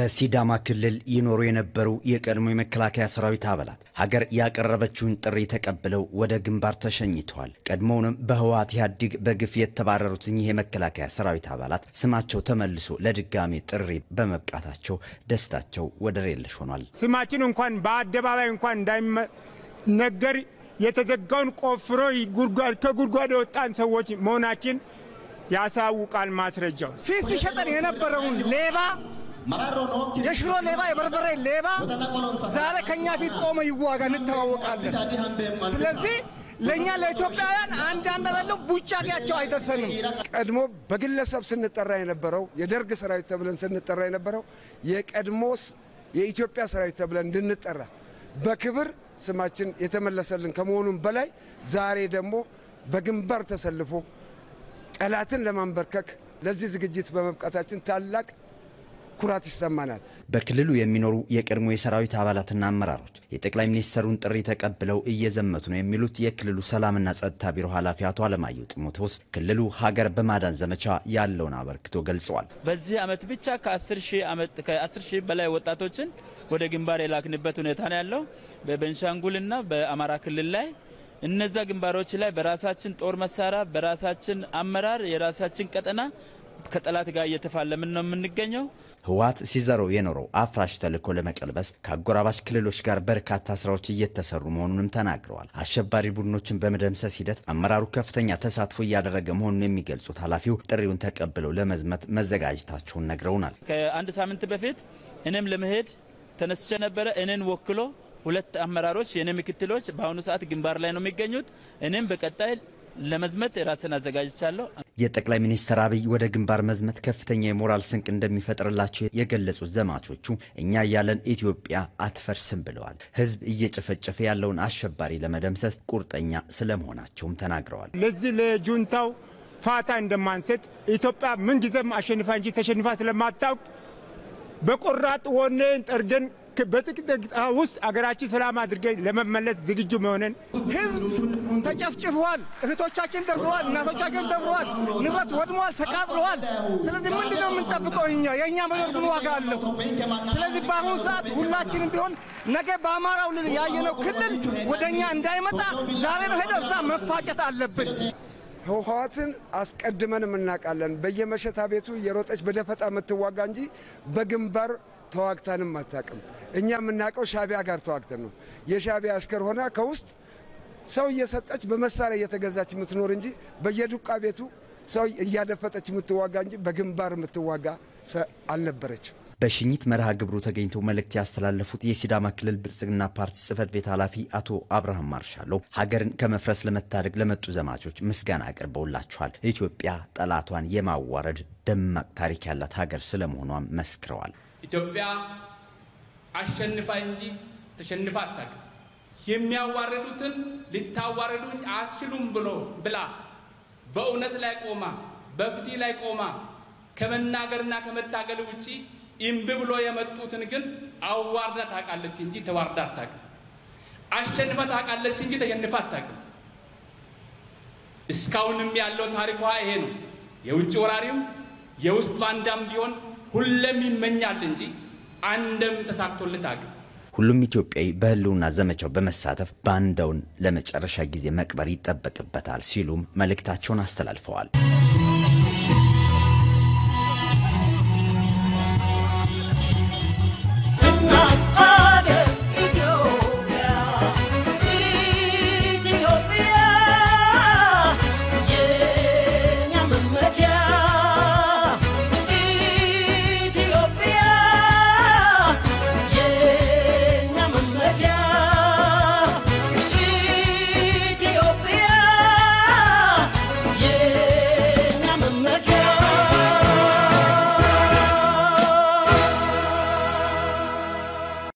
በሲዳማ ክልል ይኖሩ የነበሩ የቀድሞ የመከላከያ ሰራዊት አባላት ሀገር ያቀረበችውን ጥሪ ተቀብለው ወደ ግንባር ተሸኝተዋል። ቀድሞውንም በህወሓት ኢህአዴግ በግፍ የተባረሩት እኚህ የመከላከያ ሰራዊት አባላት ስማቸው ተመልሶ ለድጋሜ ጥሪ በመብቃታቸው ደስታቸው ወደር የለሽ ሆኗል። ስማችን እንኳን በአደባባይ እንኳን እንዳይነገር የተዘጋውን ቆፍሮ ከጉድጓድ የወጣን ሰዎች መሆናችን ያሳውቃል። ማስረጃው ፊት ሲሸጠን የነበረውን ሌባ የሽሮ ሌባ የበርበሬ ሌባ ዛሬ ከኛ ፊት ቆመ ይዋጋ፣ እንተዋወቃለን። ስለዚህ ለእኛ ለኢትዮጵያውያን አንድ አንድ አላለው ቡጫቂያቸው አይደርሰንም። ቀድሞ በግለሰብ ስንጠራ የነበረው የደርግ ሰራዊት ተብለን ስንጠራ የነበረው የቀድሞ የኢትዮጵያ ሰራዊት ተብለን እንድንጠራ በክብር ስማችን የተመለሰልን ከመሆኑም በላይ ዛሬ ደግሞ በግንባር ተሰልፎ ጠላትን ለማንበርከክ ለዚህ ዝግጅት በመብቃታችን ታላቅ ኩራት ይሰማናል። በክልሉ የሚኖሩ የቀድሞ የሰራዊት አባላትና አመራሮች የጠቅላይ ሚኒስትሩን ጥሪ ተቀብለው እየዘመቱ ነው የሚሉት የክልሉ ሰላምና ጸጥታ ቢሮ ኃላፊ አቶ አለማየሁ ጢሞቴዎስ ክልሉ ሀገር በማዳን ዘመቻ ያለውን አበርክቶ ገልጸዋል። በዚህ ዓመት ብቻ ከ10 ሺህ በላይ ወጣቶችን ወደ ግንባር የላክንበት ሁኔታ ነው ያለው በቤንሻንጉልና በአማራ ክልል ላይ እነዛ ግንባሮች ላይ በራሳችን ጦር መሳሪያ በራሳችን አመራር የራሳችን ቀጠና ከጠላት ጋር እየተፋለምን ነው የምንገኘው። ህወሓት ሲዘረው የኖረው አፍራሽ ተልዕኮ ለመቀልበስ ከአጎራባች ክልሎች ጋር በርካታ ስራዎች እየተሰሩ መሆኑንም ተናግረዋል። አሸባሪ ቡድኖችን በመደምሰስ ሂደት አመራሩ ከፍተኛ ተሳትፎ እያደረገ መሆኑን የሚገልጹት ኃላፊው ጥሪውን ተቀብለው ለመዝመት መዘጋጀታቸውን ነግረውናል። ከአንድ ሳምንት በፊት እኔም ለመሄድ ተነስቼ ነበረ። እኔን ወክሎ ሁለት አመራሮች የኔ ምክትሎች በአሁኑ ሰዓት ግንባር ላይ ነው የሚገኙት። እኔም በቀጣይ ለመዝመት ራስን አዘጋጅቻለሁ። የጠቅላይ ሚኒስትር አብይ ወደ ግንባር መዝመት ከፍተኛ የሞራል ስንቅ እንደሚፈጥርላቸው የገለጹት ዘማቾቹ እኛ ያለን ኢትዮጵያ አትፈርስም ብለዋል። ህዝብ እየጨፈጨፈ ያለውን አሸባሪ ለመደምሰስ ቁርጠኛ ስለመሆናቸውም ተናግረዋል። ለዚህ ለጁንታው ፋታ እንደማንሰጥ ኢትዮጵያ ምንጊዜም አሸንፋ እንጂ ተሸንፋ ስለማታውቅ በቆራጥ ወኔን ጠርገን በጥቂት ደቂቃ ውስጥ አገራችን ሰላም አድርገን ለመመለስ ዝግጁ መሆንን ህዝብ ተጨፍጭፈዋል። እህቶቻችን ደፍረዋል። እናቶቻችን ደፍረዋል። ንብረት ወድመዋል፣ ተቃጥለዋል። ስለዚህ ምንድን ነው የምንጠብቀው? እኛ የእኛ መኖር ምን ዋጋ አለው? ስለዚህ በአሁኑ ሰዓት ሁላችንም ቢሆን ነገ በአማራው ያየነው ክልል ወደ እኛ እንዳይመጣ ዛሬ ነው ሄደ እዛ መፋጨት አለብን። ህወሓትን አስቀድመንም እናውቃለን። በየመሸታ ቤቱ የሮጠች በደፈጣ የምትዋጋ እንጂ በግንባር ተዋግታንም አታውቅም። እኛ የምናውቀው ሻቢያ ጋር ተዋግተን ነው። የሻቢያ አሽከር ሆና ከውስጥ ሰው እየሰጠች በመሳሪያ እየተገዛች የምትኖር እንጂ በየዱቃ ቤቱ ሰው እያደፈጠች የምትዋጋ እንጂ በግንባር የምትዋጋ አልነበረችም። በሽኝት መርሃ ግብሩ ተገኝተው መልእክት ያስተላለፉት የሲዳማ ክልል ብልጽግና ፓርቲ ጽህፈት ቤት ኃላፊ አቶ አብርሃም ማርሻሎ ሀገርን ከመፍረስ ለመታደግ ለመጡ ዘማቾች ምስጋና አቅርበውላቸዋል። ኢትዮጵያ ጠላቷን የማዋረድ ደማቅ ታሪክ ያላት ሀገር ስለመሆኗም መስክረዋል። ኢትዮጵያ አሸንፋ እንጂ ተሸንፋ አታውቅም። የሚያዋርዱትን ልታዋርዱኝ አትችሉም ብሎ ብላ በእውነት ላይ ቆማ በፍትህ ላይ ቆማ ከመናገርና ከመታገል ውጪ እምቢ ብሎ የመጡትን ግን አዋርዳ ታውቃለች እንጂ ተዋርዳ አታውቅም። አሸንፋ ታውቃለች እንጂ ተሸንፋ አታውቅም። እስካሁንም ያለው ታሪኳ ይሄ ነው። የውጭ ወራሪም የውስጥ ባንዳም ቢሆን ሁለም ይመኛል እንጂ አንድም ተሳክቶለት አቅም ሁሉም ኢትዮጵያዊ በህልውና ዘመቻው በመሳተፍ ባንዳውን ለመጨረሻ ጊዜ መቅበር ይጠበቅበታል ሲሉም መልእክታቸውን አስተላልፈዋል።